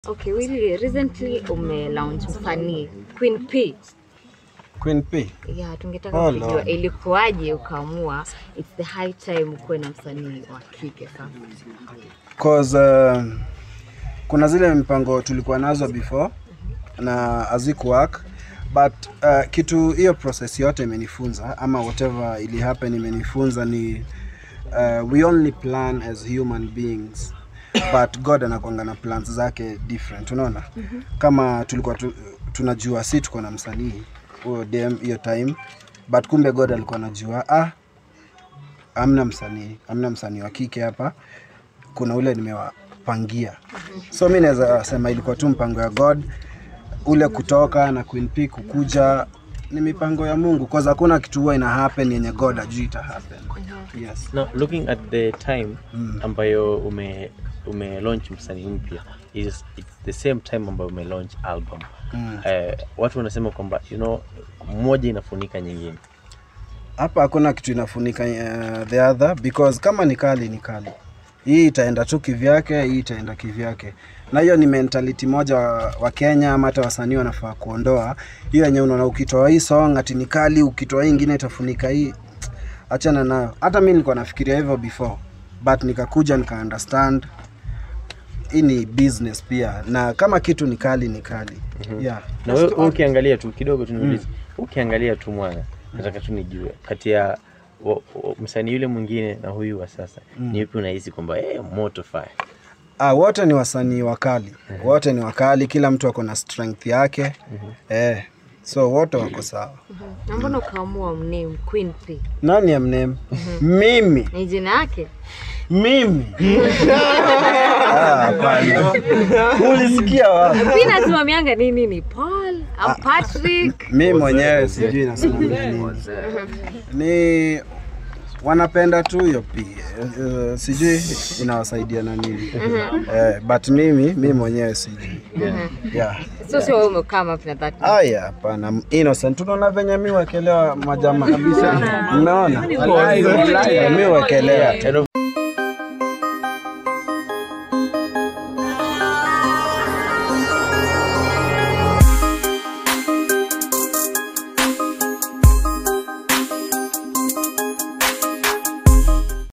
Okay, Willy, recently ume launch msanii Queen P. Queen P. Yeah, tungetaka Oh, kujua Lord. ilikuwaje ukaamua it's the high time ukuwe na msanii wa kike sasa. Cause uh, kuna zile mpango tulikuwa nazo before na haziku work but uh, kitu hiyo process yote imenifunza ama whatever ili happen imenifunza ni uh, we only plan as human beings but God anakwanga na plans zake different unaona kama tulikuwa tu, tunajua si tuko na msanii huyo dem hiyo time but kumbe God alikuwa anajua ah amna msanii amna msanii wa kike hapa kuna ule nimewapangia so mi naweza sema ilikuwa tu mpango ya god ule kutoka na Queen P kukuja ni mipango ya mungu cause hakuna kitu huwa ina happen yenye god ajui ita happen yes Now, looking at the time Mm. ambayo ume ume launch msanii mpya is it's the same time ambayo ume launch album Mm. Eh, watu wanasema kwamba you know moja inafunika nyingine hapa hakuna kitu inafunika uh, the other because kama ni kali ni kali hii itaenda tu kivyake hii itaenda kivyake na hiyo ni mentality moja wa, wa kenya ama hata wasanii wanafaa kuondoa hiyo yenye unaona ukitoa hii song ati ni kali ukitoa hii ingine itafunika hii achana nayo hata mi nilikuwa nafikiria hivyo before but nikakuja nika understand hii ni business pia na kama kitu ni kali ni kali yeah. na wewe wewe ukiangalia tu kidogo tu niulize ukiangalia tu mwana nataka tu nijue kati ya wa- wa- msanii yule mwingine na huyu wa sasa ni yupi unahisi kwamba eh, moto fire Ah, wote ni wasanii wakali, wote ni wakali, kila mtu ako na strength yake eh, so wote wako sawa. Na mbona ukaamua mname Queen P? Nani amname? Mimi, Ni jina yake? mimi. Ah, hapana. Ulisikia wapi? Mimi nasimamianga nini ni Paul au Patrick? Mimi mwenyewe sijui nasimamia nini. Ni wanapenda tu hiyo pia uh, sijui inawasaidia na nini eh, but mimi mimi mwenyewe sijui yeah. So sio wewe umekaa up na that. Aya, hapana, innocent. Unaona venye mi wekelewa majama kabisa, mmeona mi wekelewa And of